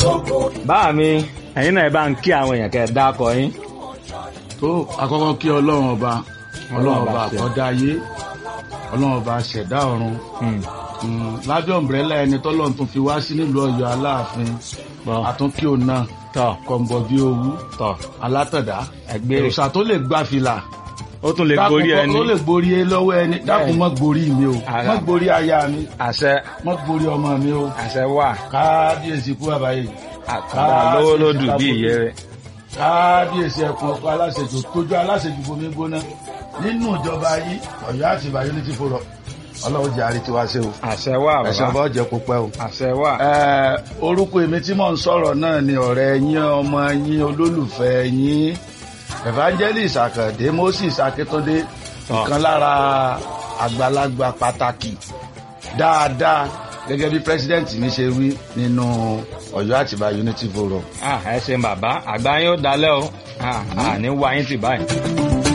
báà mi ẹ̀yin náà ẹ bá ń kí àwọn èèyàn kẹ́ ẹ dákọ yín. tó àkọ́kọ́ kí ọlọ́run ọba ọlọ́run ọba àkọ́dá ayé ọlọ́run ọba ṣẹ̀dá ọ̀run Hmm. Mm, lábẹ́ ọ̀mbrẹ́là ẹni tọ́lọ́run tún fi wá sí nílùú ọ̀yọ́ aláàfin Bọ́. àtúnkí òun náà tọ́ kọ̀ǹbọ̀ bí owú tọ́ alátọ̀dá ẹgbẹ́ òòṣà tó lè gbá fìlà ó tún lè dákun gorí kọ́- ẹni tó lè gborí ẹ lọ́wọ́ ẹni dákun mọ́ gborí mi o Ara. mọ́ gborí aya mi àṣẹ mọ́ gborí ọmọ mi o àṣẹ wà kábíyèsí kú àbáyé àkàrà lówó lódù bí ìyẹ́ rẹ̀. kábíyèsí ẹkùn ọkọ aláṣejù tójú aláṣejù bomi gbóná nínú ìjọba yìí Ọ̀yọ́ àti ìbàyọ ní ti fòrọ Ọlọ́run jẹ àrètí wá sí o àṣẹ wà ẹsẹ bàbá ọba ọjẹ kó pẹ́ o. àṣẹ wà. Ẹ, orúkọ èmi tí mò ń sọ̀rọ̀ náà ni ọ̀rẹ́ yín ọmọ yín olólùfẹ́ yín evangelist Àkàndé Moses Akíntúndé Tọ́. ìkan lára àgbàlagbà pàtàkì dáadáa gẹ́gẹ́ bí president mi ṣe wí nínú Ọ̀yọ́ Àtìbà Unity Forum. Ah, ẹ ṣeun bàbá àgbà yín ó dalẹ́ o Ah, àní wá yín tì báyìí.